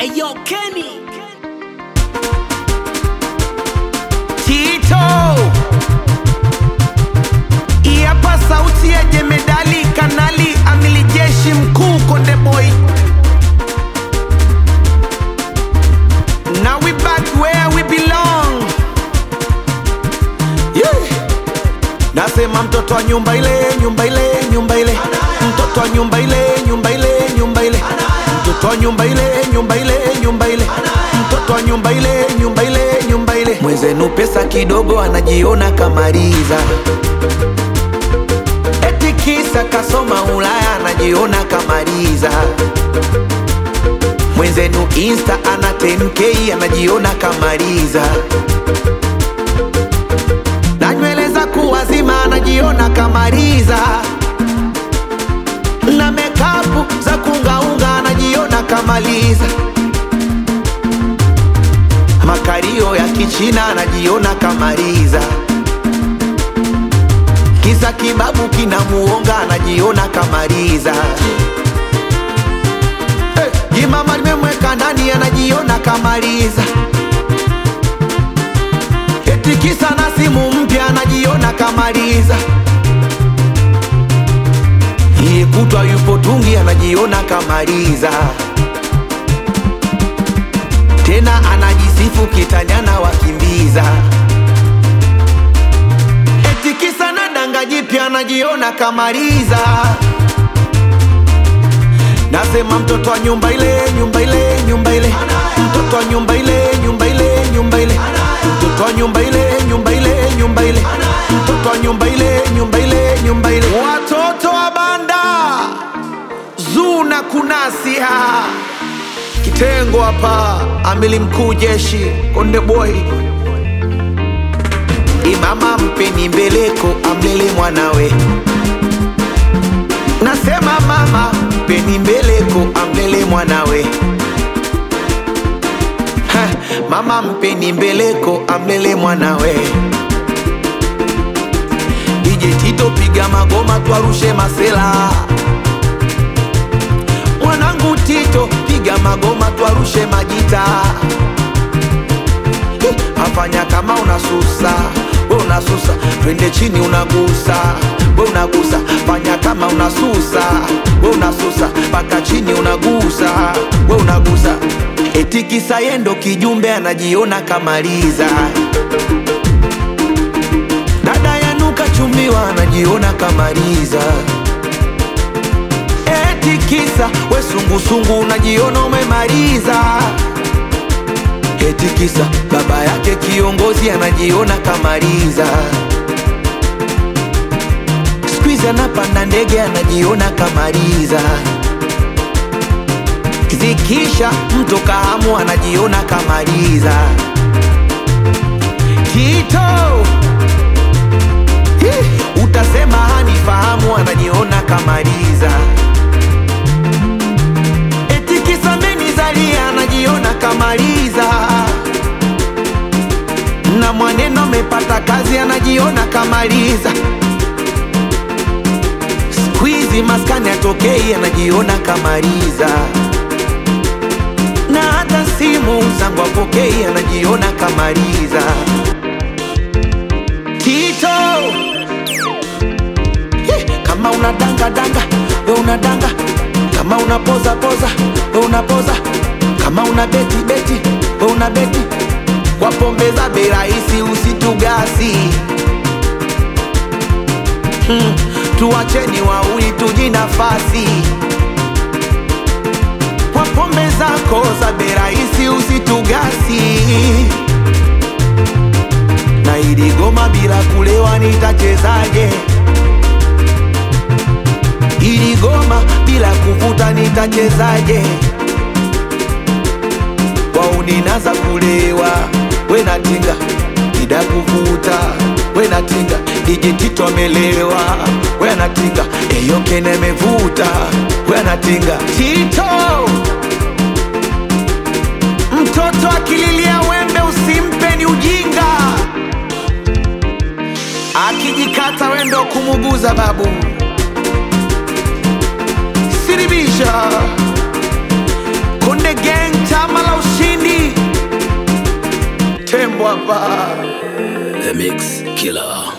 Eyo Kenny Tito Iapa sauti ya jemedali kanali amili jeshi mkuu Konde Boy Now we back where we belong yeah. Nasema mtoto wa nyumba ile nyumba ile nyumba ile mtoto wa nyumba ile nyumba ile nyumba ile mtoto wa nyumba ile nyumba ile nyumba ile mtoto wa nyumba ile nyumba ile nyumba ile mwenzenu pesa kidogo anajiona kamaliza eti kisa kasoma Ulaya anajiona kamaliza mwenzenu insta ana 10k anajiona kamaliza na nywele za kuwazima anajiona kamaliza na mekapu za kungaunga anajiona kamaliza makario ya kichina anajiona kamaliza kisa kibabu kinamuonga anajiona kamaliza hey, jimama limemweka ndani anajiona kamaliza eti kisa na simu mpya anajiona kamaliza iye kutwa yupo tungi anajiona kamaliza tena anajisifu kitanyana wakimbiza eti kisa na danga jipya anajiona kamaliza nasema mtoto wa nyumba ile nyumba ile nyumba ile mtoto wa nyumba ile nyumba ile nyumba ile mtoto wa nyumba ile nyumba ile nyumba ile mtoto wa nyumba ile nyumba ile nyumba ile watoto wa banda zuna kunasia kitengo hapa amili mkuu jeshi konde boy imama mpeni mbeleko amlele mwanawe nasema mama mpeni mbeleko amlele mwanawe Ha, mama mpeni mbeleko amlele mwanawe DJ Tito piga magoma twarushe masela mwanangu Tito piga magoma twarushe majita Eh, afanya kama unasusa we unasusa twende chini unagusa we unagusa fanya kama unasusa we unasusa mpaka chini unagusa we unagusa eti kisa yendo kijumbe anajiona kamaliza dada yanuka chumbiwa anajiona kamaliza eti kisa we sungusungu unajiona umemaliza eti kisa baba yake kiongozi anajiona kamaliza skuizi anapanda ndege anajiona kamaliza zikisha mto kahamu anajiona kamaliza Tito Hi, utasema hanifahamu anajiona kamaliza eti kisa menizalia anajiona kamaliza na mwaneno amepata kazi anajiona kamaliza skuizi maskani atokei anajiona kamaliza na hata simu zangu apokei anajiona kamaliza Tito Hi, kama unadanga danga we unadanga kama unapoza poza we unapoza kama una beti beti we una beti kwa pombe za bei rahisi usitugasi hmm, tuacheni wauli tuji nafasi kwa pombe zako za bei rahisi usitugasi na ili goma bila kulewa nitachezaje? Ili goma bila kuvuta nitachezaje? wauninaza kulewa we natinga ida kuvuta we natinga DJ Tito amelewa we anatinga eyokene mevuta we anatinga Tito mtoto akililia wembe usimpe ni ujinga akijikata wendo kumuguza babu siribisha Konde Gang chama tembo hapa. The Mix Killer.